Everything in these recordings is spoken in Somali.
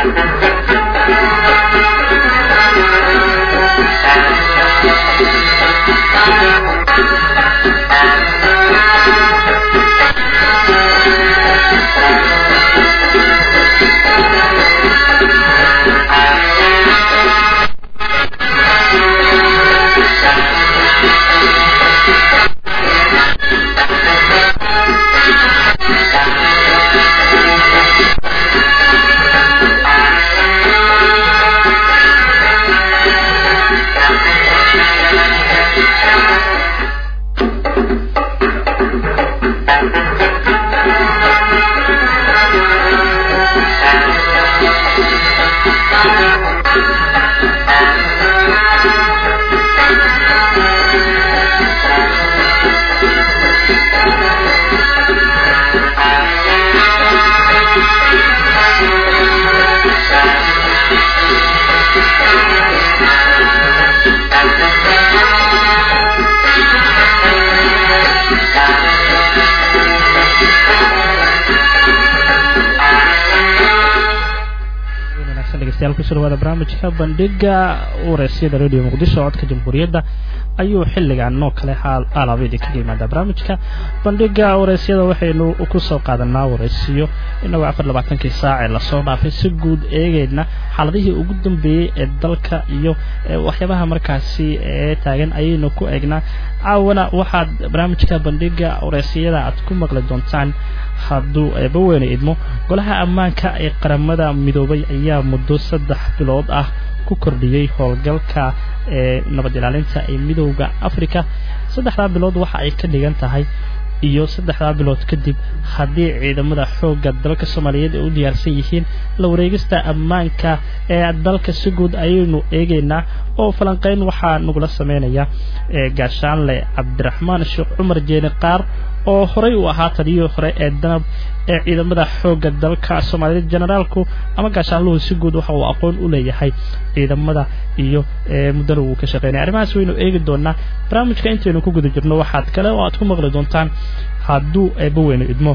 kusoo dhawaada barnaamijka bandhiga wareysyada radio muqdisho codka jamhuuriyadda ayuu xilligan noo kale alaabadii kaga yimaada barnaamijka bandhiga wareysyada waxaynu kusoo qaadanaa wareysiyo inagoo afar labaatankii saac ee lasoo dhaafay si guud eegeyna xaaladihii ugu dambeeyey ee dalka iyo waxyaabaha markaasi ee taagan ayaynu ku eegnaa caawana waxaad barnaamijka bandhiga wareysiyada aad ku maqli doontaan hadduu eebaweyne idmo golaha ammaanka ee qaramada midoobay ayaa muddo saddex bilood ah ku kordhiyey howlgalka ee nabad ilaalinta ee midowda africa saddexdaa bilood waxa ay ka dhigan tahay iyo saddexdaa bilood kadib haddii ciidamada xoogga dalka soomaaliyeed ay u diyaarsan yihiin la wareegista ammaanka ee dalka si guud ayaynu eegeynaa oo falanqeyn waxaa nagula sameynaya gaashaanle cabdiraxmaan sheekh cumar jeeni qaar oo horey u ahaa taliyihii hore ee danab ee ciidamada xoogga dalka soomaaliyeed generaalku ama gaashaanluhu si guud waxa uu aqoon u leeyahay ciidamada iyo muddana wuu ka shaqeynaya arrimahaas waynu eegi doonaa barnaamijka intaynu ku guda jirno waxaad kale oo aad ku maqli doontaan hadduu eebba weynu idmo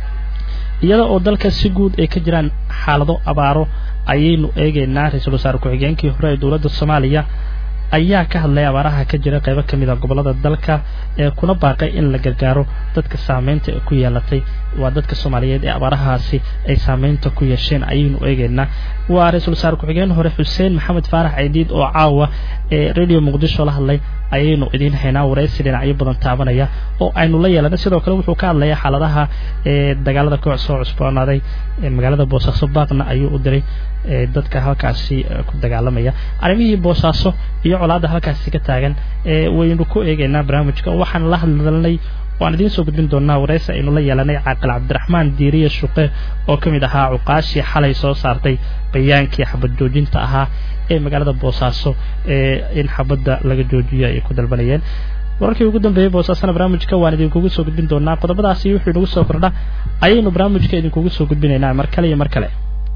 iyada oo dalka si guud ay ka jiraan xaalado abaaro ayaynu eegeynaa ra-iisul wasaare ku-xigeenkii hore ee dowladda soomaaliya ayaa ka hadlaya abaaraha ka jira qaybo ka mid a gobollada dalka ee kuna baaqay in la gargaaro dadka saameynta ee ku yeelatay waa dadka soomaaliyeed ee abaarahaasi ay saameynta ku yeesheen ayaynu eegeynaa waa ra-iisul wasaare ku-xigeen hore xuseen maxamed faarax ceydiid oo caawa ee radio muqdisho la hadlay ayaynu idiin haynaa waraysi dhinacyo badan taabanaya oo aynu la yeelana sidoo kale wuxuu ka hadlayaa xaaladaha ee dagaalada koox soo cusboonaaday magaalada boosaaso baaqna ayuu u diray dadka halkaasi ku dagaalamaya arrimihii boosaaso iyo colaadda halkaasi ka taagan waynu ku eegeynaa barnaamijka waxaan la hadlalnay waan idiin soo gudbin doonaa waraysi aynu la yeelanay caaqil cabdiraxmaan diiriye shuqe oo ka mid ahaa cuqaashii xalay soo saartay bayaankii xabad joojinta ahaa ee magaalada boosaaso ee in xabadda laga joojiyo ay ku dalbanayeen wararkii ugu dambeeyey boosaasana barnaamijka waan idinkugu soo gudbin doonaa qodobadaasi wuxuu inagu soo kordha ayaynu barnaamijka idinkugu soo gudbinaynaa mar kale iyo mar kale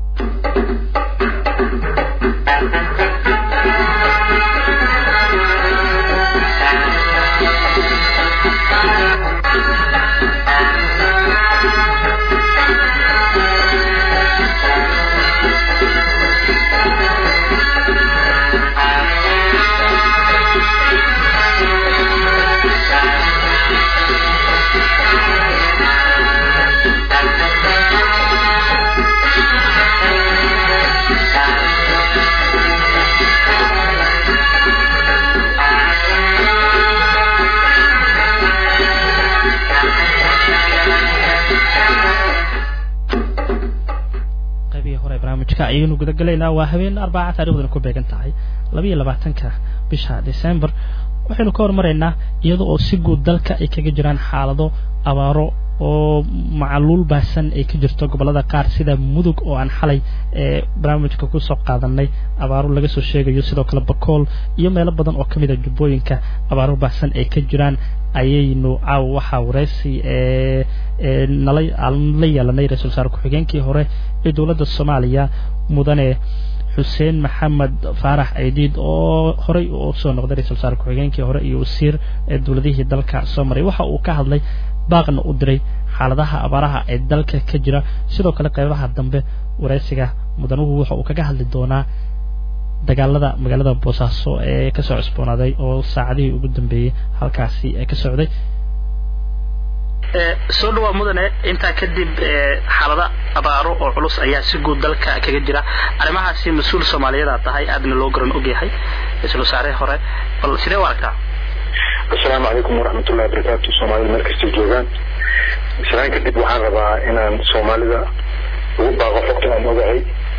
ayaynu gudagalaynaa waa habeen arbaaca taarikhduna ku beegan tahay labayo labaatanka bisha december waxaynu ka hormaraynaa iyada oo si guud dalka ay kaga jiraan xaalado abaaro oo macaluul baahsan ay ka jirto gobollada qaar sida mudug oo aan xalay ee barnaamijka kusoo qaadanay abaaro laga soo sheegayo sidoo kale bakool iyo meelo badan oo ka mid a jubbooyinka abaaro baahsan ay ka jiraan ayaynu caawa waxaa wareysi ee nala la yeelanay ra-isul wasaare ku-xigeenkii hore ee dowladda soomaaliya mudane xuseen maxamed faarax aydiid oo horey u soo noqday ra-isul wasaare ku-xigeenkii hore iyo wasiir ee dowladihii dalka soo maray waxa uu ka hadlay baaqna u diray xaaladaha abaaraha ee dalka ka jira sidoo kale qaybaha dambe wareysiga mudanuhu waxa uu kaga hadli doonaa dagaalada magaalada boosaaso ee kasoo cusboonaaday oo saacadihii ugu dambeeyey halkaasi ka socday soo dhawaa mudane intaa kadib xaalada abaaro oo culus ayaa si guud dalka kaga jira arrimahaasi mas-uul soomaaliyeed aad tahay aadna loo garan ogyahay ra-iisul wasaare hore bal sidee u aragtaa assalaamu calaykum waraxmatullahi wabarakaatu soomaalida meel kastay joogaan islaan kadib waxaan rabaa inaan soomaalida ugu baaqo xogta aan ogahay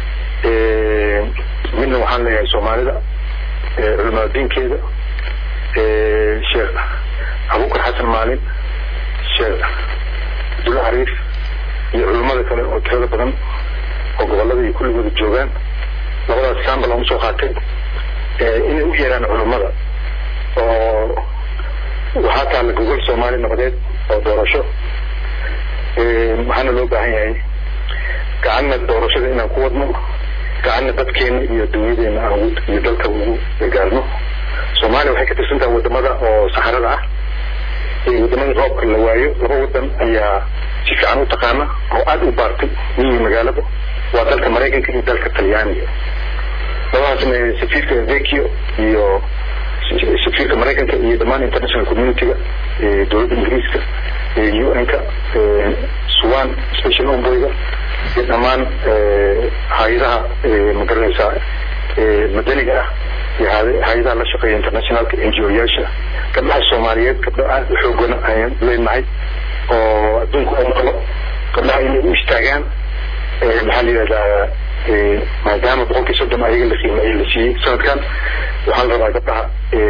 midna waxaan leeyahay soomaalida culimaadiinkeeda sheekh abukar xasan maalin sheekh abdulla xariif iyo culimmada kale oo tirada badan oo gobolada iyo kulligooda joogaan labadaas sambal aan usoo qaatay inay u yeeraan culimmada oo waxaa taalla gogol soomaali nabadeed oo doorasho waxaana loo baahan yahay gacanna doorashada inaan ku wadno gacanna dadkeena iyo dunyadeena aan iyo dalka ugu gaarno soomaaliya waxay ka tirsan tahay wadamada oo saxarada ah wadamada roobka la waayo laba wadan ayaa si fiican u taqaana oo aada u baartay miyi magaalada waa dalka maraykanka iyo dalka talyaaniga labadaasna safiirka vekio iyo safiirka maraykanka iyo dhammaan international communityga dowladda ingiriiska un-ka suwan special omboyga iyo dhammaan hay-adaha magaranaysaa madaniga ah iyo hay-adaha la shaqeeya internationalka n g o yaasha gabdhaha soomaaliyeed gabdho aada u xoogana ayaan leenahay oo adduunka oo maqlo gabdhaha inay u istaagaan maxaa la yidhahdaa maadaama boqolkii soddon ayaga la qiimeeyey la siiyey sanadkan waxaa la rabaa gabdhaha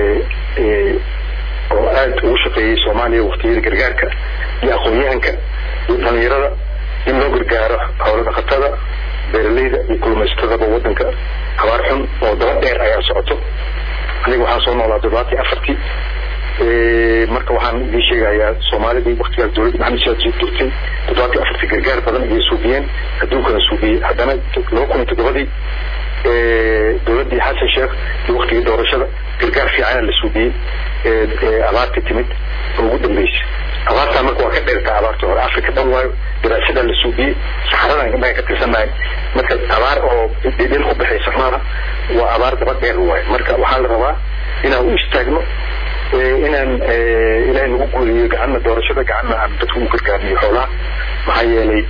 oo aada ugu shaqeeyey soomaaliya waktiyada gargaarka iyo aqoon-yahanka iyo dhalinyarada in loo gargaaro howlo dhaqatada beeraleyda iyo kulmaystadaba wadanka abaar xun oo daba dheer ayaa socoto aniga waxaan soo noolaa toddobaatan afartii marka waxaan idiin sheegayaa soomaalidii waktigaas dowladda maxamed siyaad soo durtay toddobaatan afartii gargaar badan ayay suubiyeen adduunkana suubiyey haddana laba kun iyo toddobadii dowladdii xasan sheekh iyo waktigii doorashada gargaar fiicana la suubiyey abaartii timid oo ugu dambeysay abaartaa marka waa ka dheertaa abaarta hore africa dhan waayo daraasadaa la suubiyey saxaradan gabdhaha ka tirsannahay marka abaar oo dhil ku baxaysa maaha waa abaar daba dheer waayo marka waxaa la rabaa inaan u istaagno inaan ilaahay nagu guuriyo gacanna doorashada gacanna aan dadku u gargaarniyo xoolaha maxaa yeelay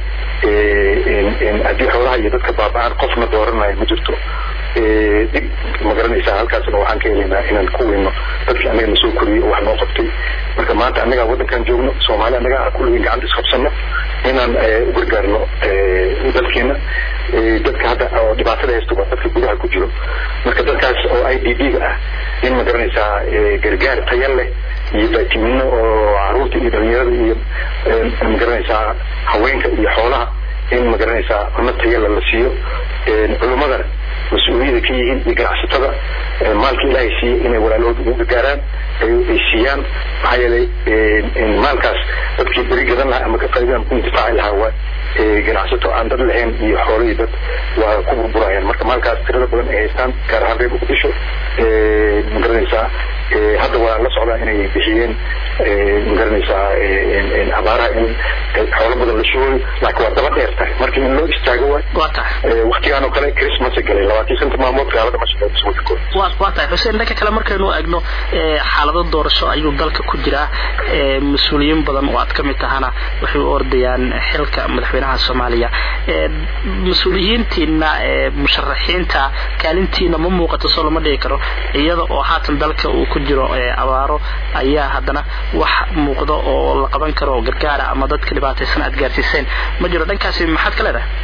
haddii xoolaha iyo dadka baaba-aan qofna dooranayo ma jirto dib ma garanaysaa halkaasna waxaan ka helaynaa inaan ku weyno dadkii annaga na soo koriyey oo wax noo qabtay marka maanta annagaa waddankan joogno soomaali annagaa kulligeen gacanta isqabsano inaan u gargaarno dalkeena dadka hadda oo dhibaatada haysta waa dadka gudaha ku jiro marka dadkaas oo i d b ga ah in ma garanaysaa gargaar taya leh iyo baatimino oo caruurta iyo dhalinyarada iyo ma garanaysaa haweenka iyo xoolaha in ma garanaysaa cunno tayala la siiyo culummadana mas-uuliyada ka yihiin iyo ganacsatada maalka ilaahay siiyey inay walaalahood ugu gargaaraan ay siiyaan maxaa yeelay maalkaas dadkii beri gadan lahaa ama ka faa'iidaan ku intifaaci lahaa waa ganacsato aan dad lahayn iyo xoolihii dad waa ku burburayaan marka maalkaas tirada badan ay haystaan gaar ahaan reer muqdisho ma garanaysaa hadda waa la socdaa inay bixiyeen ma garanaysaa abaaraha in xoolo badan la shugayo laakiin waa daba dheer tahay marka in loo istaago waay waktigaan oo kale christmas galay labaatan santa maalmood gaalada ma shaqeyso wadankooda waa waa tahay xuseen dhanka kale markaynu eegno xaalado doorasho ayuu dalka ku jiraa mas-uuliyiin badan oo aad ka mid tahana waxay u ordayaan xilka madaxweynaha soomaaliya mas-uuliyiintiina musharaxiinta kaalintiina ma muuqato soo lama dhigi karo iyada oo haatan dalka uu ku jiro abaaro ayaa haddana wax muuqdo oo la qaban karo oo gargaara ama dadka dhibaataysan aad gaarsiiseen ma jiro dhankaasi maxaad ka leedahay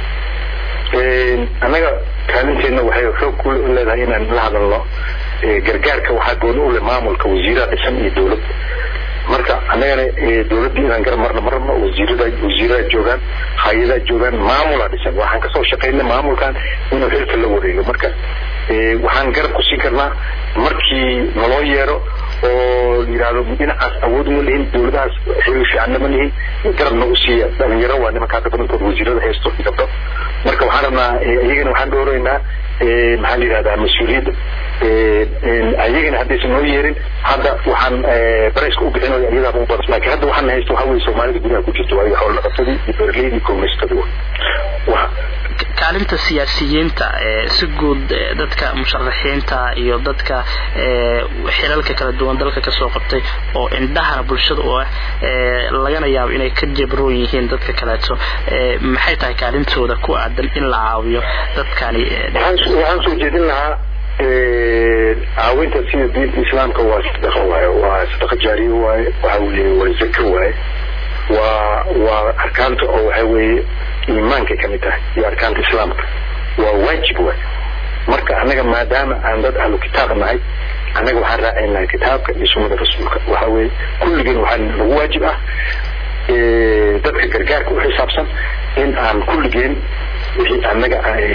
annaga kaalinteenna waxay xoog ku leedahay inaan la hadalno gargaarka waxaa gooni u leh maamulka wasiiraha dhisan iyo dowlad marka annagana dowladdii inaan garab marno marno wasiirada wasiirada joogaan hay-adaa joogaan maamulaa dhisan waxaan kasoo shaqaynay maamulkan inuu xilka la wareego marka waxaan garab ku siin karnaa markii naloo yeero oo yidhaahdo dhinacaas awood uma lihin dowladahaas xiriir fiicanna ma lihin garab nagu siiya dhalinyaro waa nimanka hadda badankood wasiirada haysto iyo gabdho marka waxaan rabnaa iyagana waxaan dhowraynaa maxaa la yidhahdaa mas-uuliyadda ayagana haddaysan noo yeerin hadda waxaan barayska u bixinaya iyadaaba u badas laakiin hadda waxaan haysto waxaa weye soomaalida gudaha ku jirto waayo xoolo dhaqatadii iyo beeraleydi iyo kalluumaysatadii kaalinta siyaasiyiinta si guud dadka musharaxiinta iyo dadka xilalka kala duwan dalka kasoo qabtay oo indhahana bulshada u ah lagana yaabo inay ka jabroon yihiin dadka kaleeto maxay tahay kaalintooda ku aadan in la caawiyo dadkani waxaan soo jeedin lahaa caawinta sida diinta islaamka waa sadaqa waaye waa sadaqa jaariya waaye waxa weeye waa zako waaye waa waa arkaanta oo waxa weeye iimaankay ka mid tahay iyo arkaanta islaamka waa waajib waaye marka annaga maadaama aan dad ahlu kitaab nahay annaga waxaan raacayn lahay kitaabka iyo sunnada rasuulka waxa weeye kulligeen waxaa nagu waajib ah dadka gargaarka u xisaabsan in aan kulligeen wixii annaga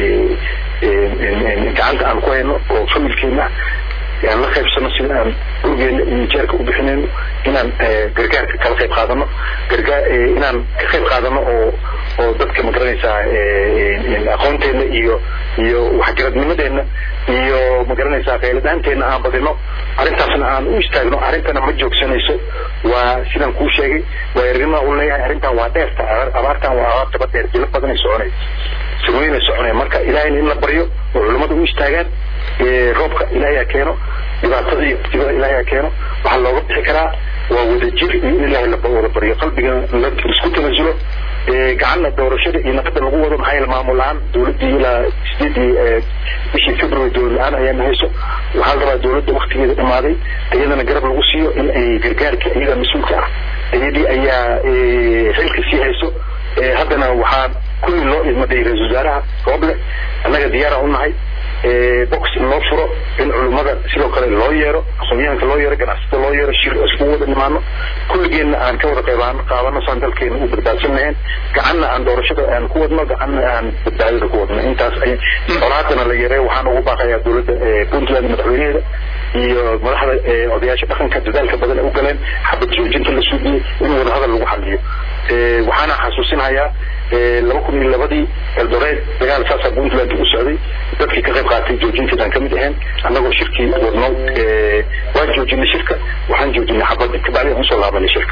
gacanta aan ku hayno oo familkeena aan la qaybsano sida aan gurigeena iyo jeerka u bixinayno inaan gargaarka kala qayb qaadano gargaar inaan ka qayb qaadano oo oo dadka magaranaysaa aqoonteena iyo iyo waxgaradnimadeena iyo magaranaysaa qayladhaanteena aan badino arrintaasna aan u istaagno arrintana ma joogsanayso waa sidaan kuu sheegay waa errimaa u leeyahay arrintan waa dheerta abaartan waa abaar daba dheer jilo badanay soconay sagoynay soconay marka ilaahayna in la baryo oo culummada u istaagaan roobka ilaahay ha keeno dhibaatada iyo kutibada ilaahay ha keeno waxaa looga bixi karaa waa wadajir iyo in ilaahay la wada baryo qalbiga la isku tanasulo gacanna doorashada iyo nabadda lagu wado maxaa yeele maamul la-aan dowladdii ilaa sideedii bishii february dowlad la-aan ayaana hayso waxaa la rabaa dowladda waktigeeda dhamaaday iyadana garab lagu siiyo in ay gargaarka iyada mas-uulka ah iyadii ayaa xilka sii hayso haddana waxaa kulli loo idmaday ra-isul wasaaraha rooble annaga diyaara u nahay box in loo furo in culummada sidoo kale loo yeero aqoonyahanka loo yeero ganacsatada loo yeero shir iskugu wada nimaano kulligeenna aan ka wada qaybaan qaadano saan dalkeena u badbaadsan lahayn gacanna aan doorashada aan ku wadno gacanna aan badbaadada ku wadno intaas ay colaadana la yareeyo waxaan ugu baaqayaa dowladda puntland madaxweynaheeda iyo madaxda odayaasha dhaqanka dadaalka badan ay u galeen xabad joojinta la suugiyey in wadahadal lagu xaliyo waxaana xasuusinayaa laba kun iyo labadii eldoreed dagaal saasaa puntland u socday dadkii ka qayb qaatay joojinteedaan kamid ahayn annagoo shirkii wadno waan joojinay shirka waxaan joojinay xabadda kabacdi aan usoo laabanay shirka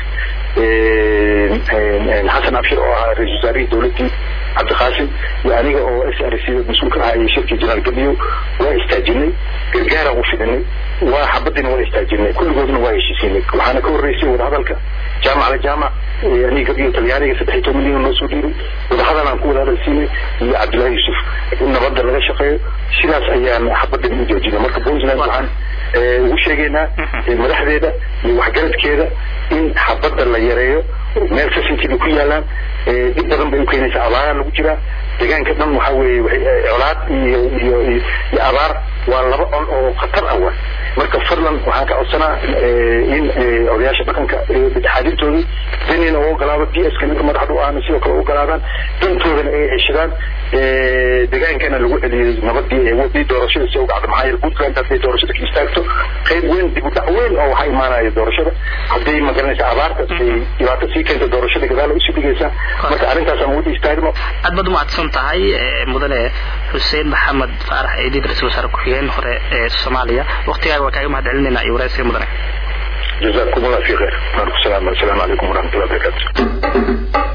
xasan abshir oo ahaa ra-isul wasaarihii dowladdii cabdiqaasim iyo aniga oo s r c mas-uulka ahaa iyo shirkii janaal gabiyo waa istaajinay gargaaraan u fidinay waa xabadiina waa istaajinay kulligoodna waa heshiisiinay waxaana ka horreysay wadahadalka jaamac la jaamac aniga gabiyo talyaaniga saddex iyo toban milyan noo soo dhiibay wadahadal aan ku wada hadal siinay iyo cabdullaahi yuusuf in nabadda laga shaqeeyo sidaas ayaan xabadan u joojinay marka puntland waxaan ugu sheegaynaa madaxdeeda iyo waxgaradkeeda in xabadda la yareeyo meel sasinkiibay ku yaalaan dib badan bay u keenaysaa abaaraan lagu jiraa deegaanka dhan waxaa weeye colaad iyo iyo iyo abaar waa laba on oo khatar ah waa marka fadlan waxaan ka codsanaa in odayaasha dhaqanka dhexaadintooda danina u ogolaado d s ka ninka madaxda u ahna sidoo kale u ogolaadaan dantoodana ay ceshadaan degaankana lagu celiyey nabadii wadii doorashada si ugacdo maxaa yeele puntland hadday doorashada ka istaagto qayb weyn dib u dhac weyn oo waxaa imaanaya doorashada hadday magaranaysa abaarta ay dhibaato sii keenta doorashada gadaal usii dhigaysaa marka arrintaasaan wada istaagno aad baad umahadsan tahay mudane xuseen maxamed faarax eedib ra-isul wasaare ku-xigeen hore ee soomaaliya waktigaaga waa kaaga mahad celinayna iyo waraysiga mudane جزاكم الله في خير وعليكم السلام السلام عليكم ورحمة الله وبركاته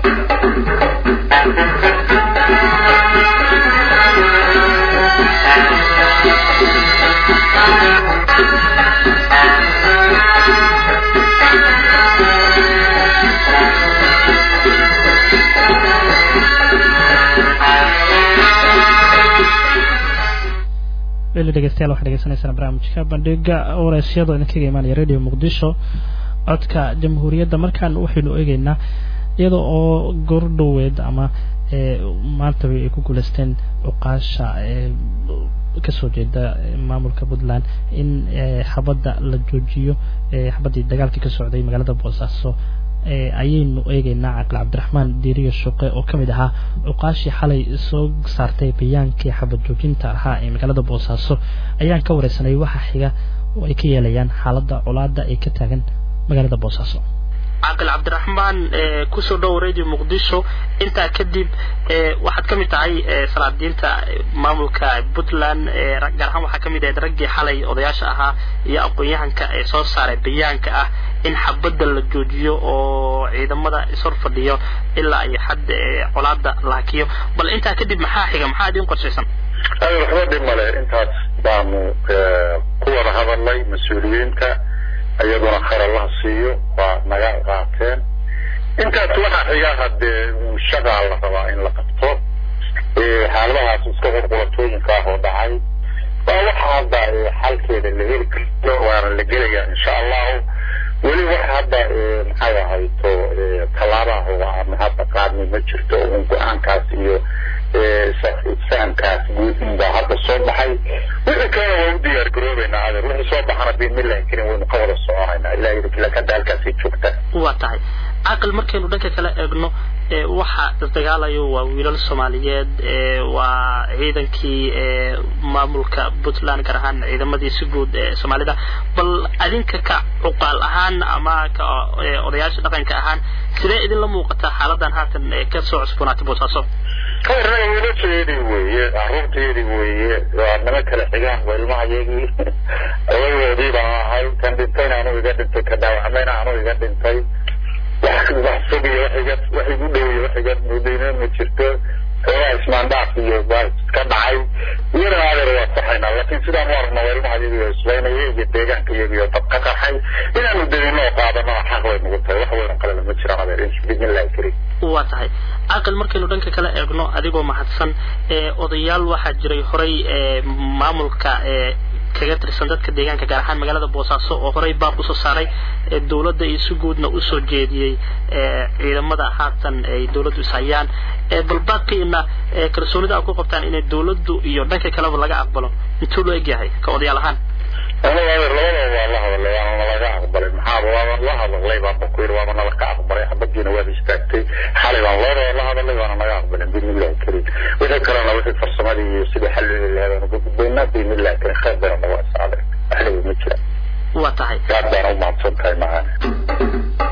weli dhegeystayaal waxaad dhegeysanaysaan barnaamijka bandhiga wareysyada idinkaga imaanaya radio muqdisho codka jamhuuriyadda markaan waxaynu eegeynaa iyada oo goordhoweed ama maantaba ay ku guuleysteen cuqaasha kasoo jeeda maamulka puntland in xabadda la joojiyo xabaddii dagaalkii ka socday magaalada boosaaso ayaynu eegeynaa caqil cabdiraxmaan diiriyo shuqe oo ka mid ahaa cuqaashii xalay soo saartay bayaankii xabad joojinta ahaa ee magaalada boosaaso ayaan ka wareysanay waxa xiga oo ay ka yeelayaan xaaladda colaada ay ka taagan magaalada boosaaso caqil cabdiraxmaan kusoo dhow radio muqdisho intaa kadib waxaad ka mid tahay salaadiinta maamulka puntland gaar ahaan waxaa ka mid ahayd raggii xalay odayaasha ahaa iyo aqoon-yahanka ee soo saaray bayaanka ah in xabadda la joojiyo oo ciidamada ishor fadhiyo ilaa ay xad colaada la hakiyo bal intaa kadib maxaa xiga maxaa idin qorshaysan waxba dhib male intaas baanu ku wada hadalnay mas-uuliyiinta iyaduna khayr allaha siiyo waa naga qaateen intaas waxaa xiga hadee shagaa la rabaa in la qabto xaaladahaas iska qurqulatooyinka ah oo dhacay waa waxa hadda xalkeeda la heli karo waana la gelaya insha allahu weli wax hadda maxay ahayto tallaabaha oo aan hadda qaadnay ma jirto un go-aankaas iyo isfahamkaas guud inbaa hadda soo baxay wixii kalena waa u diyaar garoobeynaa adeer wixii soo baxana biidmillahi karin waynu ka wada soconaynaa ilahi lakada halkaasay joogtaa waa tahay caqal markaynu dhanka kala eegno waxa isdagaalayo waa wiilal soomaaliyeed waa ciidankii maamulka puntland gaar ahaan ciidamadii si guud ee soomaalida bal adinka ka cuqaal ahaan ama ka odayaasha dhaqanka ahaan sidee idinla muuqataa xaaladan haatan ka soo cusboonaatay boosaaso khayrnaga wiilasheedii weeye caruurteedii weeye waa nima kala xigaan waa ilmahayagii odagoodii baan ahay kan dhintayna anu iga dhintay ka dhaawacmayna anu iga dhintay wax wax fogiyo wax iga wax igu dhowiyo wax iga mudayna ma jirto xoogaa ismaandhaaf iyo baa iska dhacay iyana adeer waa saxaynaa laakiin sidaan u aragna waa ilmaha iyagii oo islaynaya iyo deegaanka iyagii oo dab ka qarxay inaanu degino oo qaadano xaq way nagu tahay wax weynan qalena ma jiraan adeer bismillahi karim waa tahay caqal markaynu dhanka kala eegno adigoo mahadsan odayaal waxaa jiray horay maamulka kaga tirsan dadka deegaanka gaar ahaan magaalada boosaaso oo horey baaq usoo saaray dowladda iyo si guudna usoo jeediyey ciidamada haatan ay dowladdu ishayaan bal baaqiina kalsoonida a ku qabtaan inay dowladdu iyo dhanka kaleba laga aqbalo intuu loo egyahay ka odayaal ahaan aniga adeer labadaba waa la hadalay waana nalaga aqbalay maxaaba waaba la hadalay baanba ku yiri waaba nala ka aqbalay xabadiina waad istaagtay xalay baan labadaba la hadalay waana naga aqbalay biidnillahi karim wixii kalena wixii farsamadii iyo sidii xal loo lahaa baanu ka gudbaynaa biidnillahi karim khayr bayna naga asaaday waxlaba ma jira waa tahay aad baana u mahadsan tahay macana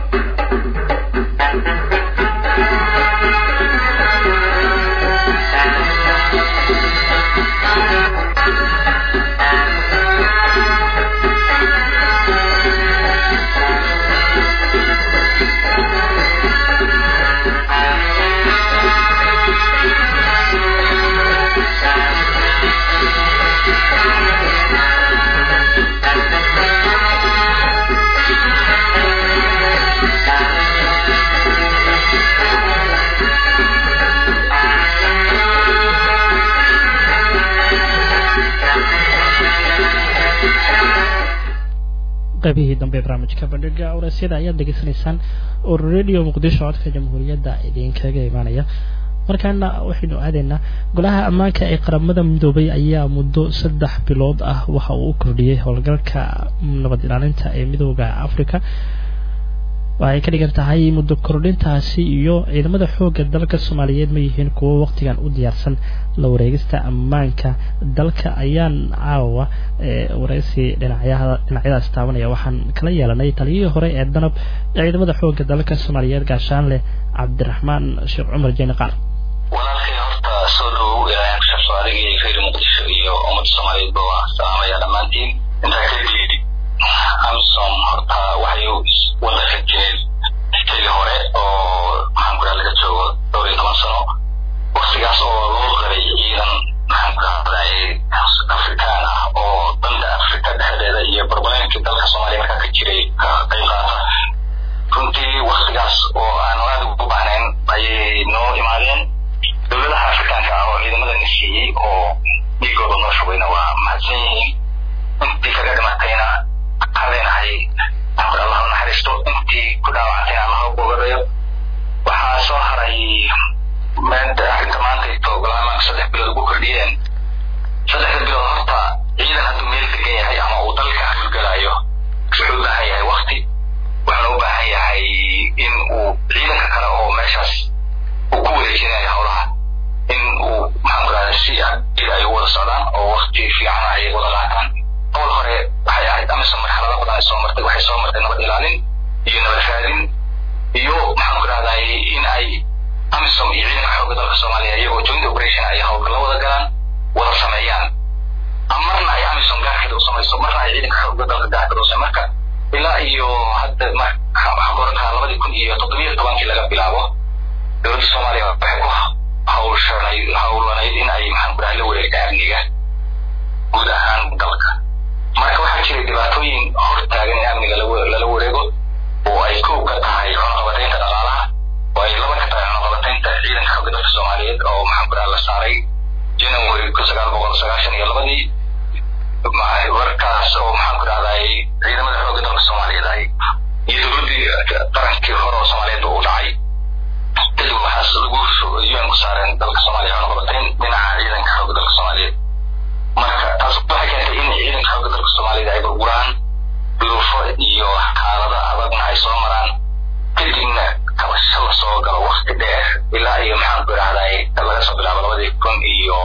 qaybihii dambe barnaamijka bandhiga awraasyada ayaad degeysanaysaan oo radio muqdisho codka jamhuuriyadda idinkaga imaanaya markaana waxaynu aadaynaa golaha ammaanka ee qaramada midoobay ayaa muddo saddex bilood ah waxa uu u kordhiyey howlgalka nabad ilaalinta ee midooda africa waxay ka dhigan tahay muddo kordhintaasi iyo ciidamada xoogga dalka soomaaliyeed ma yihiin kuwo waqtigan u diyaarsan la wareegista ammaanka dalka ayaan caawa wareysi dhinacyadaas taabanaya waxaan kala yeelanay taliyihii hore ee danab ee ciidamada xoogga dalka soomaaliyeed gaashaanleh cabdiraxmaan sheekh cumar jeeni qaar walaalkay horta soo dhowow ilaahay kusabso adigii reer muqdisho iyo ummadda soomaaliyeedba waa salaamaya dhammaantiin intaa kadib amisom horta waxay wada rajeen xilli hore oo maxaan ku laga joogo dhowr iyo toban sano waktigaas oo loo qabay ciidan maxaan ku rahday afrikaan ah oo danta afrika dhexdeeda iyo barbaleenkii dalka soomaaliya markaa ka jiray ka qayb qaata runtii waktigaas oo aan aad ugu baahnayn ayay noo imaadeen dowladaha afrikaanka ah oo ciidamadana siiyey oo dhiigooda noo shugayna waa mahadsan yihiin intii kaga dhimatayna waxaan leenahay maxaan allah u naxariisto intii ku dhaawacantayna allah u bogadayo waxaa soo haray arrinta maanta ito golaamaanka saddex bilood ugu kordhiyeen saddexda bilood horta ciidan hadduu meel degan yahay ama uu dalka hawlgalayo wuxuu u baahan yahay wakti wuxuuna u baahan yahay in uu ciidanka kale oo meeshaas uu ku wareejinayo howlaha in uu maxaan ku rahda si aqid ay u wada socdaan oo wakti fiican ay wada qaataan hawl hore waxay ahayd amisom marxalado badan ay soo martay waxay soo martay nabad ilaalin iyo nabad raadin iyo maxaan ku rahday in ay amisom iyo ciidanka xoogga dalka soomaaliya iyagoo joint operation ay howlgallo wada galaan wada sameeyaan marna ay amisom gaarkeeda u samayso marna ay ciidanka xoogga dalka gaarkeeda u sameeyaan marka ilaa iyo hadda waxaan oran karaa labadii kun iyo toddobiyo tobankii laga bilaabo dowladda soomaaliya waxay ku hawshanay hawlanayd in ay maxaan ku dhahay la wareegta amniga guud ahaan dalka marka waxaa jiray dhibaatooyin hor taagan in amniga lala wareego oo ay kow ka tahay cunaqabataynta dhaqaalaha oo ay laba ka tahay cunaqabataynta ciidanka xooga dalka soomaaliyeed oo maxaan ku dhaha la saaray january kun sagaal boqol sagaashan iyo labadii warkaas oo maxaan ku dhahday ciidamada xooga dalka soomaaliyeed ay iyo dowladdii qarankii hore oo soomaaliyeed u dhacay kadib waxaas lagu un ku saareen dalka soomaaliya cunaqabatayn dhinaca ciidanka xooga dalka soomaaliyeed marka taas waxay keentay in ciidanka xooga dalka soomaaliyeed ay burburaan duruufo iyo xaalado adagna ay soo maraan kadibna kabasho la soo galo wakti dheer ilaa iyo maxaan ku idhahday laga soo bilaabo labadii kun iyo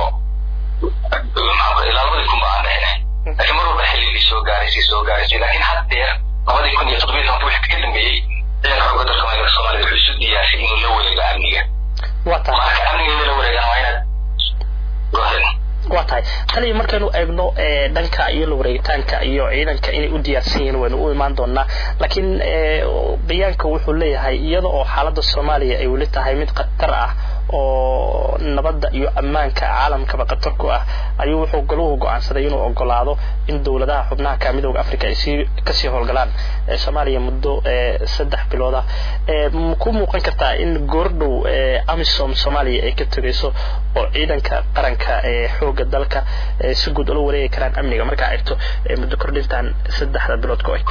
ilaa labadii kun ba aan dhehne laakiin mar walba xilligii soo gaaraysay soo gaaraysay laakiin haddeer labadii kun iyo toddobiyo tobanka wixii ka dambeeyey ciidanka xooga dalka soomaaliyeed wuxuu isu diyaarsay inuu la wareego amniga marka amniga la wareegana waa inaad gohen waa tahay taliya markaynu eegno dhanka iyo la wareegitaanka iyo ciidanka inay u diyaarsan yihiin waynu u imaan doonaa laakiin bayaanka wuxuu leeyahay iyada oo xaaladda soomaaliya ay weli tahay mid khatar ah oo nabadda iyo ammaanka caalamkaba khatar ku ah ayuu wuxuu galuhu go-aansaday inuu ogolaado in dowladaha xubnaha ka midooda africa ay sii kasii howlgalaan soomaaliya muddo saddex bilood ah ku muuqan kartaa in goordhow amisom soomaaliya ay ka tegayso oo ciidanka qaranka ee xooga dalka si guud ula wareegi karaan amniga markaa eegto muddo kordhintan saddexda bilood ku eg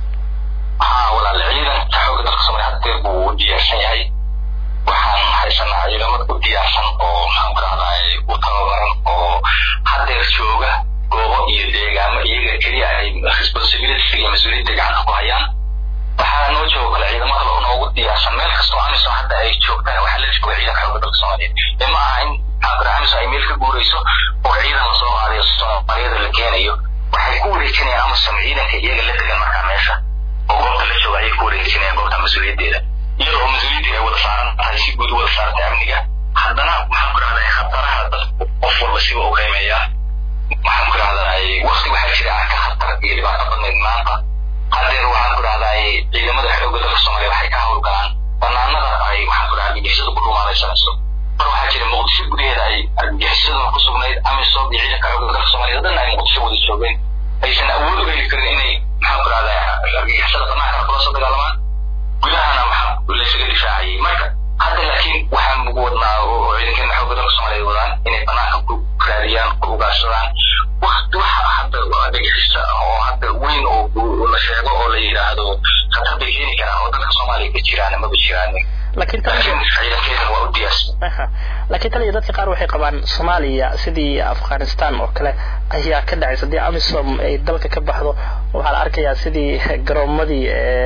haa walaal ciidanka xooga dalka soomaaliya haddeer buu u diyaarsan yahay waxaan haysanaa ciidamad u diyaarsan oo maxaan ku rahday u tababaran oo haddeer jooga goobo iyo deegaamo iyaga keliya ay responsibility iyo mas-uuliyadda gacanta ku hayaan waxaa noo joogo kale ciidamo kale oo noogu diyaarsan meel kastoo amisom hadda ay joogtaan waxaa la jooga ciidanka xooga dalka soomaaliyeed ee ma aha in maxaan ku rahay amisom ay meel ka guurayso oo ciidan lasoo qaadayo soomaaliyada la keenayo waxay ku wareejinayaan amisom ciidanka iyaga la degan markaa meesha oo goobta la jooga ayay ku wareejinayaan goobta mas-uuliyaddeeda iyada oo mas-uuliyaddii ay wada saaran tahay si guud wada saartay amniga haddana maxaan ku rahday khataraha dadku qof walba siba u qiimeeyaa maxaan ku rahday wakti waxaa jira aan ka khatar iyo dhibaato badnayd maanta haddeer waxaan ku rahday ciidamada xoogga dalka soomaaliya waxay ka howlgalaan banaanada ay maxaan ku rahday argagixisada ku dhuumaalaysanayso mar waxaa jira muqdisho gudaheeda ay argagixisaduna ku sugnayd amisom iyo ciidanka xoogga dalka soomaaliya dhanna ay muqdisho wada joogeen aysan awood u heli karin inay maxaan ku rahday argagixisada banaanka kula soo dagaalamaan gudahana maxaa laysaga difaacayay marka hadda laakiin waxaan ugu wadnaa oo ciidankeena xoogga dalka soomaaliyeed wadaan inay banaanka ku raadiyaan ku ugaarsadaan wakti waxa hadda dhagixisa oo hadda weyn oo la sheego oo la yidhaahdo khatar bay keeni karaan oo dalka soomaaliya ka jiraan maba jiraan laakiin ciidankeena waa u diyaarsan laakiin taliya dadka qaar waxay qabaan soomaaliya sidii afghanistan oo kale ayaa ka dhacaysa haddii amisom ay dalka ka baxdo waxaa la arkayaa sidii garoomadii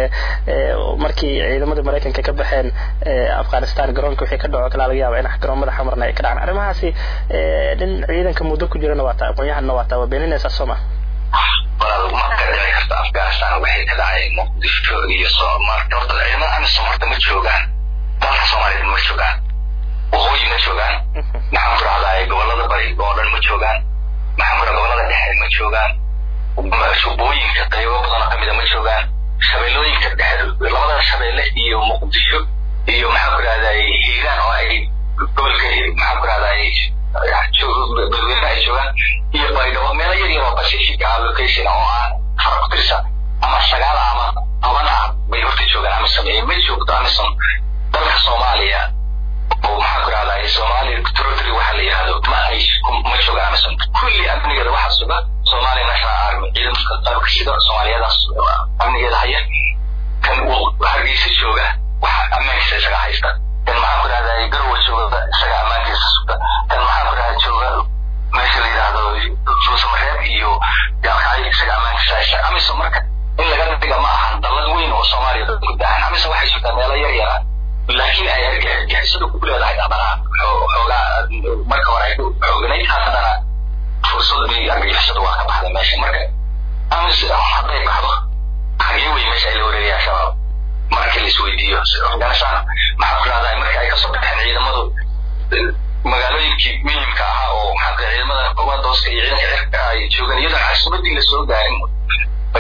markii ciidamadii maraykanka ka baxeen afghanistan garoonka wixii ka dhaco kala laga yaaba in garoomada xamarna ay ka dhacaan arrimahaasi nin ciidanka muddo ku jirana waa taa aqoon-yahanna waa taa waa beeninaysaa soo ma walaal marka dhici karta afghanistan waxay ka dhacay muqdisho iyo marka horta ciidamada amisom horta ma joogaan dalka soomaaliyeed ma joogaan waqooyi ma joogaan maxaan ku rahday gobolada bari oo dhan ma joogaan maxaan ku gobolada dhexe ma joogaan shubooyinka qaybo badan oo kamida ma joogaan shabeellooyinka dhexe labada shabeelle iyo muqdisho iyo maxaan ku rahday hiiraan oo ay gobolka maxaan ku rahday dadweyne ay joogaan iyo baydhabo meelo yar yar oo pacific ah location oo aan far ku tirsan ama sagaal ama toban ah bay horta joogaan amisom ee ma joogto amisom dalka soomaaliya oo maxaan ku rahday soomaaliya territory waxa la yihahdo ma ay ma joogaan amisom kulli amnigeeda waxaa suga soomaaliya national army ciidamka qaybka sida soomaaliyadaas amnigeeda haya kan hargeysa jooga waxa ammaankiisa isaga haysta kan maxaan ku rahday garowa jooga isaga ammaankiisa sugta kan maxaan ku rahday jooga meesha la yidhaahdo suusamareeb iyo yaalkacyo isaga ammaankiisa haysta amisom marka in laga dhiga ma ahan dallad weyn oo soomaaliya dad ku dahan amisom waxay sugtaa meelo yar yara laakiin ay argagixisadu ku leedahay haddana xoogaa marka hore ay xooganayd haddana fursadii argagixisadu waa ka baxday meesha marka amis hadday baxdo xagee wey meesha ay la wareegayaan shabaab marka la isweydiiyo afghanistan maxaa ku rahday marka ay kasoo baxeen ciidamadu magaalooyinkii muhimka ahaa oo maxaa ciidamada kumadooska iyo ciidanka cirka ay joogaan iyadoon casuumadii la soo gaarin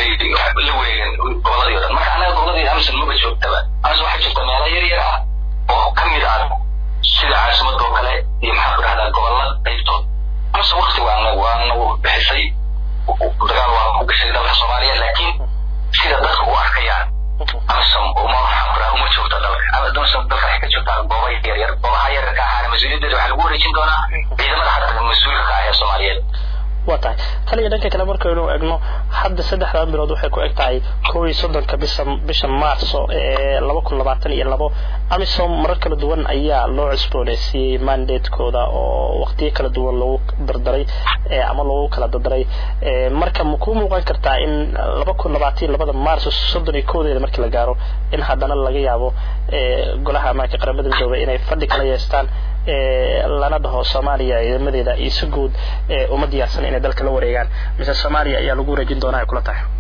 bay la wareegeen goboladii o dhan marka anaga goboladii amison maba joogtaba amison waxaa joogta meelo yar yar ah oo ka mid ah sida caasimada oo kale iyo maxaa ku dhahdaa gobolla qaybtood amison wakti waa nagu waa nagu bixisay dagaal waa ku gashay dalka soomaaliya laakiin sida dadka u arkayaan amison uma maxaa ku dhaha uma joogta dalka amison dalka waxay ka joogtaa gooba yar yar goobaha yararka ahaana mas-uuliyaddeeda waxaa lagu wareejin doonaa ciidamada hadda mas-uulka ka ah ee soomaaliyeed waa tahay tan iyo dhanka kale markaynu egno hadda saddexdan bilood waxay ku eg tahay kow iyo soddonka bisha bisha maarso ee laba kun labaatan iyo labo amisom marar kala duwan ayaa loo cusbooneysiiyey mandatekooda oo waqtiyo kala duwan lagu dardaray ama lagu kala dardaray marka ma kuu muuqan kartaa in laba kun labaatan iyo labada maarso soddon iyo kowdeeda markii la gaaro in haddana laga yaabo golaha ammaanka qaramada midoobay inay fadhi kala yeestaan lana dhaho soomaaliya ciidamadeeda iyo si guud uma diyaarsan inay dalka la wareegaan mise soomaaliya ayaa lagu wareejin doonaa ay kula tahay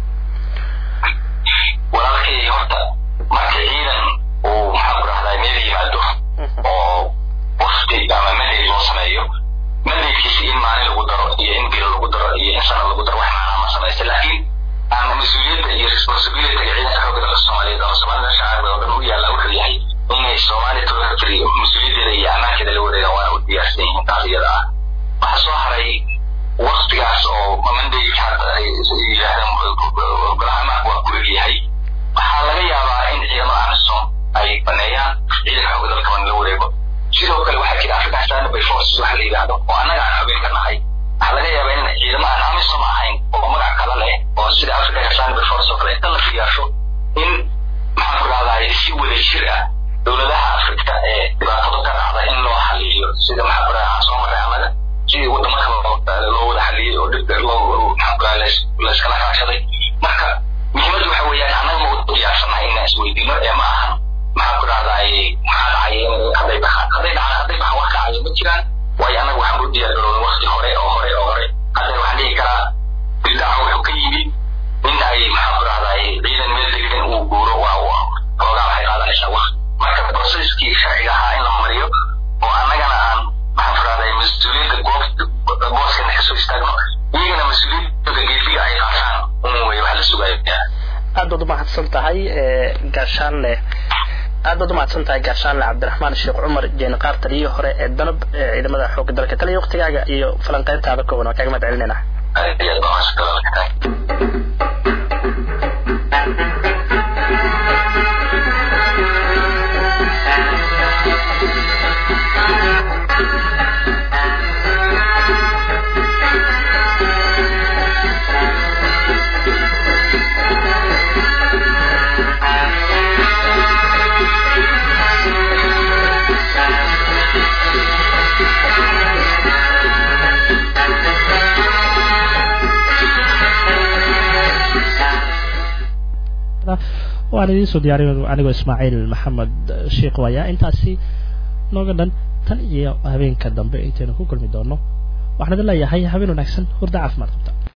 walaalkay horta marka ciidan uu maxaa ku dhahdaa meel yimaado oo wafdi ama mandate loo sameeyo mandatekiisa in maalin lagu daro iyo in bil lagu daro iyo in sana lagu daro wax macnaa ma samaysta laakiin ama mas-uuliyadda iyo responsibilityga ciidanka xoogga dalka soomaaliyeed ama soomaalida shacabka oo dhan u yaalla wuxuu yahay inay soomaaliya territory mas-uuliyaddeeda iyo ammaankeeda la wareegaan waana u diyaarsan yihiin taas iyada ah waxaa soo haray waktigaas oo mandayka hadda ay yidhaahdeen golaha amaanka waa ku egyahay waxaa laga yaabaa in ciidamada amisom ay baneeyaan ciidanka xoogga dalka in la wareego sidoo kale waxaa jira african standby forces waxa la yidhaahdo oo annaga aan xubin ka nahay waxaa laga yaabaa in ciidamo aan amisom ahayn oo magac kala leh oo sida african standby force oo kale inta la fiyaasho in maxaan ku dhahdaa si wada jir ah dowladaha afrika ee dhibaatada ka dhacda in loo xaliyo sida maxaa ku dhahaa aan soo maray annaga sidii wadamo kale loo wada xaliyey oo dhibka loo maxaa ku dhahaa layskala kaashaday marka muhiimaddu waxa weeyaan annaga ma u diyaarsannahay inaan isweydiino ee ma ahan maxaa ku dhahdaay maxaa dhacaya hadday baxaan hadday dhacaan hadday baxaan wax dhacayo ma jiraan waayo annaga waxaan u diyaar garoobay wakti hore oo hore oo hore hadda waxaan dhihi karaa bildhaca wuxuu ka yimid in ay maxaa ku dhahdaay ciidan meel degan uu guuro waa hoogaa waxay qaadanaysaa wakti marka processkii sharciga ahaa in la mariyo oo annagana aan maxaan ku dhahday mas-uuliyadda goob booskana kasoo istaagno iyagana mas-uuliyadda geefiga ay qaataan un wey wax la sugaya aad baad umahadsan tahay gaashaanle aad baad umahadsan tahay gaashaanle cabdiraxmaan sheekh cumar jeenqaar taliyihii hore ee danab ee ciidamada xoogga dalka taliya waqtigaaga iyo falanqeyntaada kooban waa kaaga mahad celinayna aad iyo aad baa mahadsantahay waan idiin soo diyaariyo anigoo ismaaciil maxamed sheekh waaya intaasi nooga dhan tan iyo habeenka dambe intaynu ku kulmi doono waxaan idin leeyahay habeen wanaagsan hurda caafimaad qabta